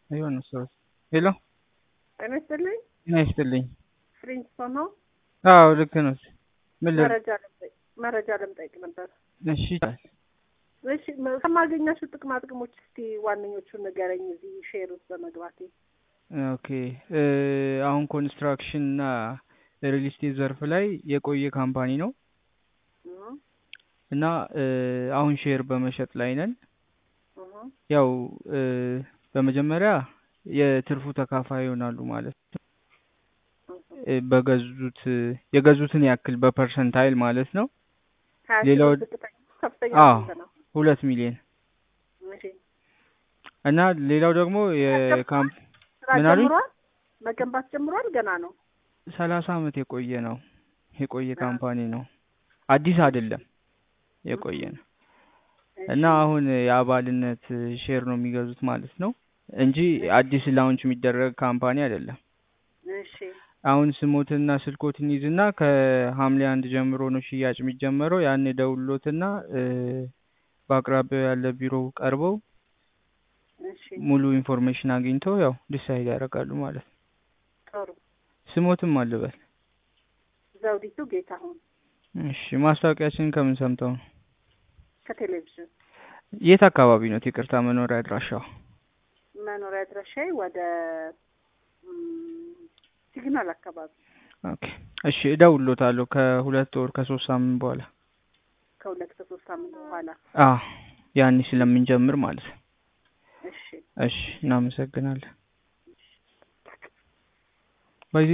የሆነ ሰው ሄሎ ጤና ይስጥልኝ። ጤና ይስጥልኝ። ፍሪንስቶን ነው። አዎ ልክ ነው። ምን ል መረጃ ልምጠይቅ መረጃ ልምጠይቅ ነበር። እሺ ይቻላል። እሺ መ- ከማገኛቸው ጥቅማ ጥቅሞች እስቲ ዋነኞቹን ንገረኝ። እዚህ ሼር ውስጥ በመግባቴ ኦኬ እ አሁን ኮንስትራክሽን እና ሪል ስቴት ዘርፍ ላይ የቆየ ካምፓኒ ነው እህ እና እ አሁን ሼር በመሸጥ ላይ ነን። እህ ያው እ በመጀመሪያ የትርፉ ተካፋይ ይሆናሉ ማለት ነው። እ በገዙት የገዙትን ያክል በፐርሰንታይል ማለት ነው። ሀያ ሺህ ሌላው- ብር ዝቅተኛ ከፍተኛ አዎ። ስንት ነው? ሁለት ሚሊዮን እሺ እና ሌላው ደግሞ የካምፕ ስራ ምን አሉኝ? ጀምሯል? መገንባት ጀምሯል? ገና ነው። ሰላሳ አመት የቆየ ነው። የቆየ ካምፓኒ ነው። አዲስ አይደለም፣ የቆየ ነው እና አሁን የአባልነት ሼር ነው የሚገዙት ማለት ነው እንጂ አዲስ ላውንች የሚደረግ ካምፓኒ አይደለም። እሺ አሁን ስሞትና ስልኮትን ይዝና ከሐምሌ አንድ ጀምሮ ነው ሽያጭ የሚጀመረው። ያን ደውሎትና እ በአቅራቢያው ያለ ቢሮ ቀርበው እሺ ሙሉ ኢንፎርሜሽን አግኝተው ያው ዲሳይድ ያደርጋሉ ማለት ነው። ጥሩ። ስሞትም አልበል። ዘውዲቱ ጌታሁን እሺ ማስታወቂያችንን ከምን ሰምተው ነው? ከቴሌቪዥን የት አካባቢ ነው? ይቅርታ መኖሪያ አድራሻው? መኖሪያ አድራሻዬ ወደ ም፣ ሲግናል አካባቢ ኦኬ እሺ እደውልሎታለሁ ከሁለት ወር ከሶስት ሳምንት በኋላ ከሁለት ከሶስት ሳምንት በኋላ አ ያኔ ስለምንጀምር ማለት ነው። እሺ እሺ እናመሰግናለን።